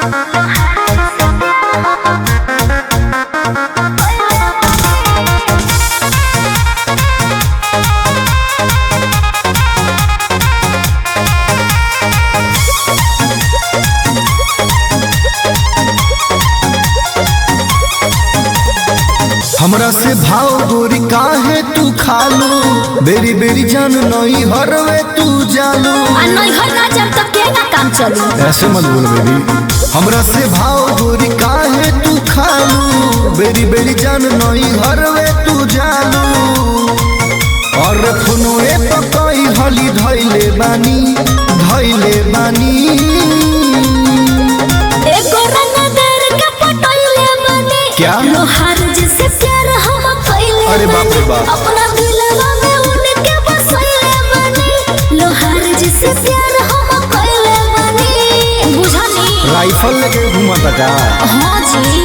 हमरा से भाव गोरी काहे तू खालू बेरी बेरी जान नई हरवे तू जालू आ नैहर ना जब तक केना काम चली ऐसे मत बोल बेबी हमरा से भाव गोरी काहे तू खालू बेरी बेरी जान नई हरवे तू जालू और फुनुए पकई हली धैले बानी धैले बानी एगो रंगदार के पटैले बने क्या? लोहार जिसे प्यार हम कैले अरे बाप रे बाप। अपना दिलवा में उनके बसैले बने लोहार जिसे प्यार हम कैले बने बुझनी राइफल लेके घूमता का हाँ जी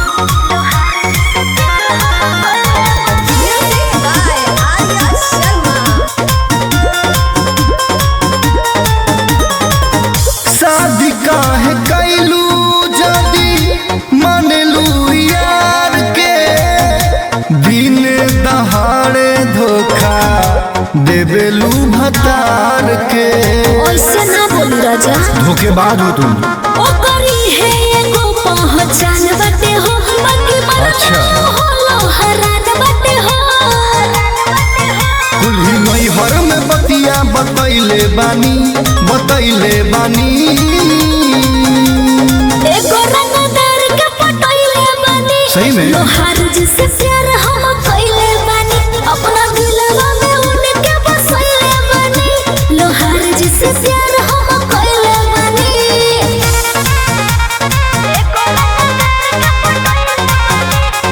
शादी काहे कैलू जदी मानलू यार के दिन दहाड़े धोखा देवेलू भतार के ऐसे ना बोली राजा धोखेबाज हो तुम ओकरी है एगो पहचान बाटे हो बाकी मन अच्छा। हो लोहरान बाटे हो कुल्ही नैहर में बतिया बतैले बानी बतैले बानी एगो रंगदार के पटैले बानी सही में? लोहार जिसे प्यार हम कैले बानी अपना दिलवा में उनके बसैले बानी लोहार जिसे प्यार हम कैले बानी एगो रंगदार के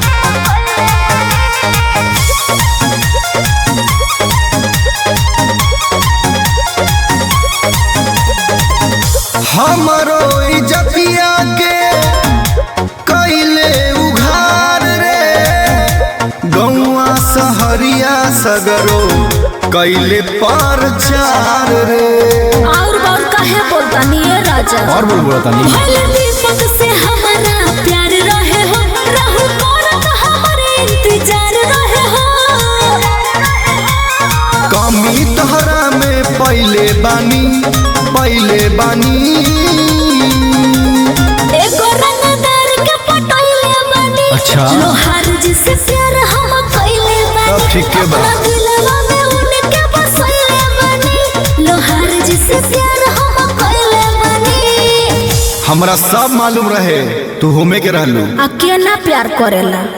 हमरो इज्जतिया के कैले उघार रे गौआ सहरिया सगरो कैले पर चार रे और बार काहे बोलता नहीं है राजा और बोल बोला तानी भले दीपक से हमारा प्यार रहे हो रहू करत हमारे इंतजार रहे हो कमी तहरा में पहले बानी पहले बानी एगो रंगदार के पटैले बानी अच्छा। लोहार जिसे प्यार हम कैले बानी तब ठीक के बा। अपना दिलवा में उनके बसैले बानी लोहार जिसे प्यार हम कैले बानी हमरा सब मालूम रहे तू होमे के रहलू अकेला प्यार करेला